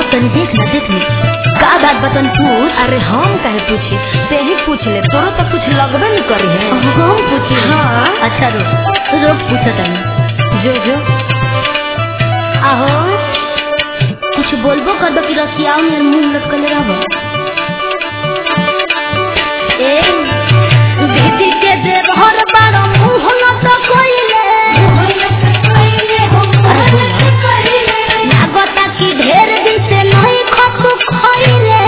तनी देख ना देख ना का बात बतन पूछ अरे हम कहे पूछी ते ही पूछ ले तोरो तो कुछ लगबे नहीं करी है हम पूछी हाँ। अच्छा रुक रुक पूछो तनी जो जो आहो कुछ बोलबो कर दो कि रसियाओ में मुंह लटकले रहबो ए दीदी के देवहर बारो मुंह लटकइले अरे बोला लागता कि ढेर दिन से नहीं खतु खइले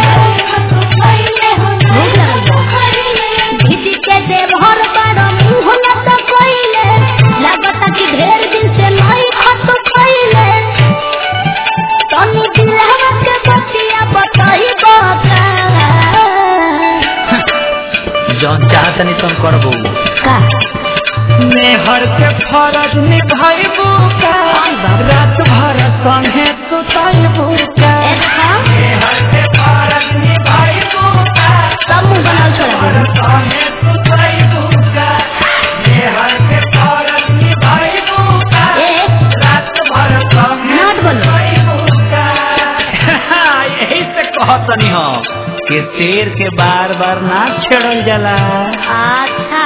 भूख लगल बा। दीदी के देवहर बारो मुंह लटकइले लागता कि ढेर दिन से नहीं खतु खइले तनी दिलवा के बतिया बताई बाका जौन चाहतनी तुम करबो का मेहर के फरज निभाइबू का रात भर संगे सुताइबू का अच्छा मेहर के फरज निभाइबू का सब मुंह बनाल छोड़ा दे संगे सुताइबू का मेहर के फरज निभाइबू का ए रात भर संगे नाट बोलो सुताइबू का यही से कहतनी हम कि शेर के बार बार ना छेड़ल जाला अच्छा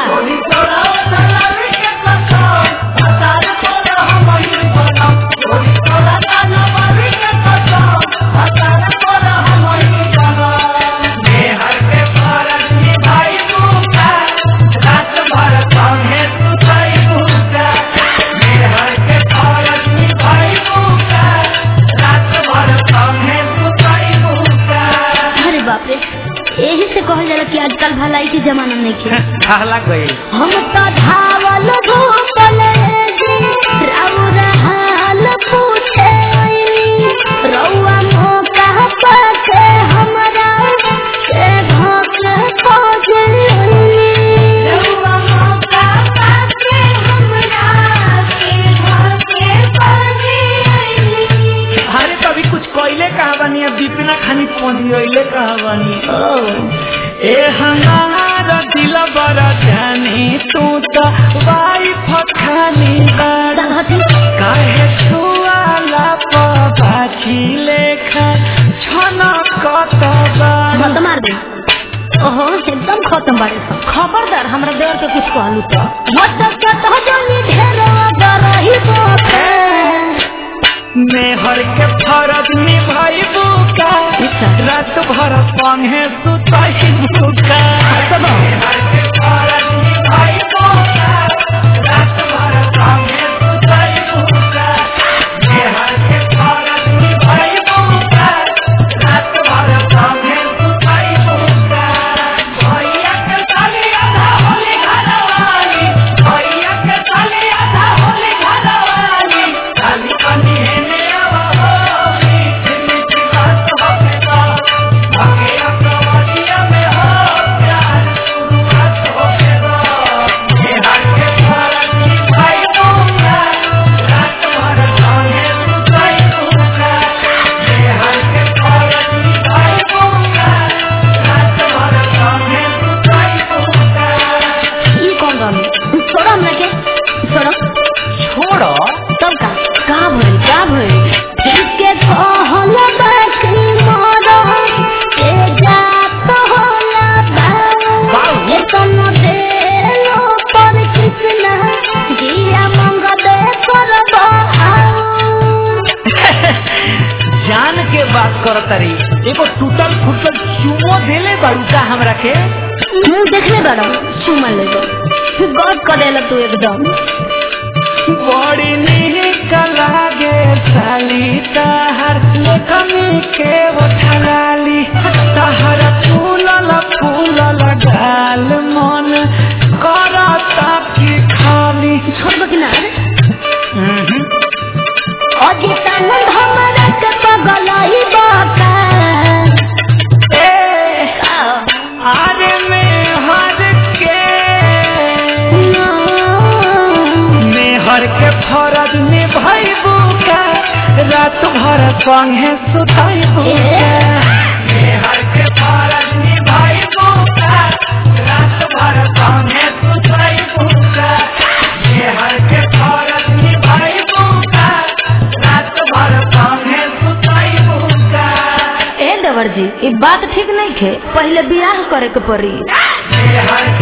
अरे बाप रे यही से कहल जाला कि आजकल भलाई के जमाना नहीं के कहला गई हम तो धावल धूपल जी राउर हाल पूछे रउआ मौका पाके हमरा से भोग खोजे रउआ मौका पाके हमरा से भोग खोजे अरे कभी कुछ कोयले कहा बनी अब दीपिना खानी पहुंची कहा बनी ए हमारा दिल बड़ा जानी तू तो वाइफ खानी बड़ा काहे छुआला पाछी लेखा छना कत बड़ा खत्म मार दे ओहो एकदम खत्म बारे सब खबरदार हमरा देवर के कुछ कहलू तो मत कत जानी ढेरो डरही बोके मेहर के फरज निभाइबू का रात भर संगे सुताइबू का मेहर के फरज निभाइबू का रात भर संगे सुताइबू का मेहर के फरज निभाइबू का रात भर संगे सुताइबू का भैया के साली आधा होली घरवाली भैया के साली आधा होली घरवाली खाली पानी है मेरा होली मीठी बात होके तो आगे अपना में हो प्यार शुरुआत होके तो ये हर के फरक निभाई दूंगा रात भर संगे सुताई दूंगा ये हर के फरक निभाई दूंगा रात भर संगे सुताई दूंगा ई कौन गाने छोड़ो हमरा के छोड़ो छोड़ो तब का का भइल का भइल ठीक के कहल बाकी मोरो के जात होला बा ये तनो देलो पर कृष्ण जिया मंग दे करबो जान के बात कर तरी एगो टूटल फूटल चुमो देले बारू का हमरा के मुंह देखले बड़ा चुमा ले दो गौर करेला तू एकदम बड़ी निक लागे साली तहर लेखनी के उठलाली तहर फूलल फूलल गाल मन करता की खाली छोड़बो कि ना हम्म। अजितानंद हमरा के पगलाई बाका ए आरे में हर के मेहर के फरज निभाइबू का रात भर संगे सुताइबू का मेहर के फरज निभाइबू का रात भर संगे सुताइबू का मेहर के फरज निभाइबू का रात भर संगे सुताइबू का देवर जी ई बात ठीक नहीं खे पहले बियाह करे के पड़ी हर